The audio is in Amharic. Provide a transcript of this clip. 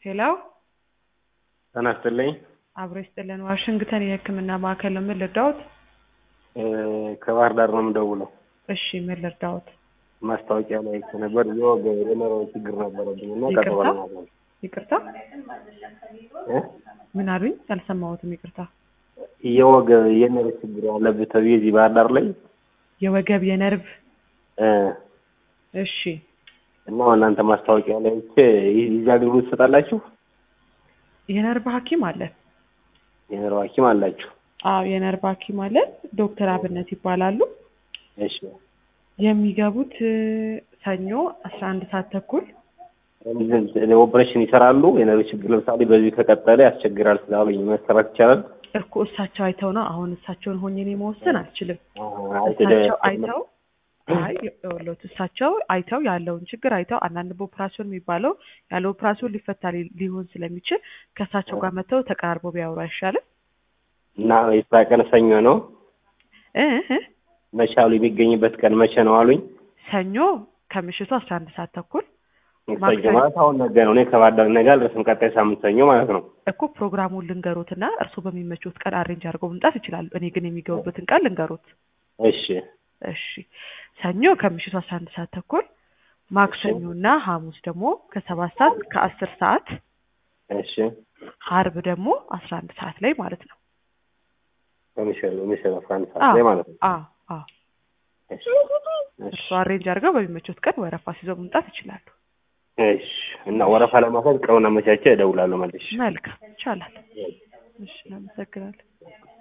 ሄሎ ጤና ይስጥልኝ። አብሮ ይስጥልን። ዋሽንግተን የሕክምና ማዕከል ነው። ምን ልርዳዎት? እ ከባህር ዳር ነው የምደውለው። እሺ ምን ልርዳዎት? ማስታወቂያ ላይ ነበር የወገብ የነርቭ ችግር ነበረብኝ እና ይቅርታ? ቀጠሮ ለማድረግ ይቅርታ እ ምን አሉኝ? አልሰማሁትም። ይቅርታ። የወገብ የነርቭ ችግር አለብህ ተብዬ እዚህ ባህር ዳር ላይ የወገብ የነርቭ እ እሺ እና እናንተ ማስታወቂያ ላይ አይቼ የዚህ አገልግሎት ትሰጣላችሁ? የነርቭ ሐኪም አለን። የነርቭ ሐኪም አላችሁ? አዎ የነርቭ ሐኪም አለን። ዶክተር አብነት ይባላሉ። እሺ የሚገቡት እ ሰኞ አስራ አንድ ሰዓት ተኩል ኦፕሬሽን ይሰራሉ? የነርቭ ችግር ለምሳሌ በዚህ ከቀጠለ ያስቸግራል ስላሉኝ መሰራት ይቻላል? እኮ እሳቸው አይተው ነው። አሁን እሳቸውን ሆኜ እኔ መወሰን አልችልም። አይተ እሳቸው አይተው አይ ይኸውልዎት እሳቸው አይተው ያለውን ችግር አይተው አንዳንድ በኦፕራሲዮን የሚባለው ያለ ኦፕራሲዮን ሊፈታ ሊ- ሊሆን ስለሚችል ከእሳቸው ጋር መጥተው ተቀራርበው ቢያወሩ አይሻልም? እና የስራ ቀን ሰኞ ነው። እ እ መቼ አሉ? የሚገኝበት ቀን መቼ ነው አሉኝ? ሰኞ ከምሽቱ አስራ አንድ ሰዓት ተኩል ሰኞ ማክሰኞ። ማለት አሁን ነገ ነው። እኔ ከባህር ዳር ነገ አልደርስም። ቀጣይ ሳምንት ሰኞ ማለት ነው። እኮ ፕሮግራሙን ልንገሩትና እርስዎ በሚመቹት ቀን አሬንጅ አድርገው መምጣት ይችላሉ። እኔ ግን የሚገቡበትን ቀን ልንገሩት። እሺ እሺ ሰኞ ከምሽቱ አስራ አንድ ሰዓት ተኩል ማክሰኞና ሐሙስ ደግሞ ከሰባት ሰዓት ከአስር ሰዓት እሺ አርብ ደግሞ አስራ አንድ ሰዓት ላይ ማለት ነው። በሚሸል በሚሸል አስራ አንድ ሰዓት ላይ ማለት ነው። አዎ አዎ እሺ እሺ እርስዎ አሬንጅ አድርገው በሚመቹት ቀን ወረፋ ሲይዘው መምጣት ይችላሉ። እሺ እና ወረፋ ለማስያዝ ቀኑን አመቻቸ እደውላለሁ መልሼ። መልካም ይቻላል። እሺ እናመሰግናለን።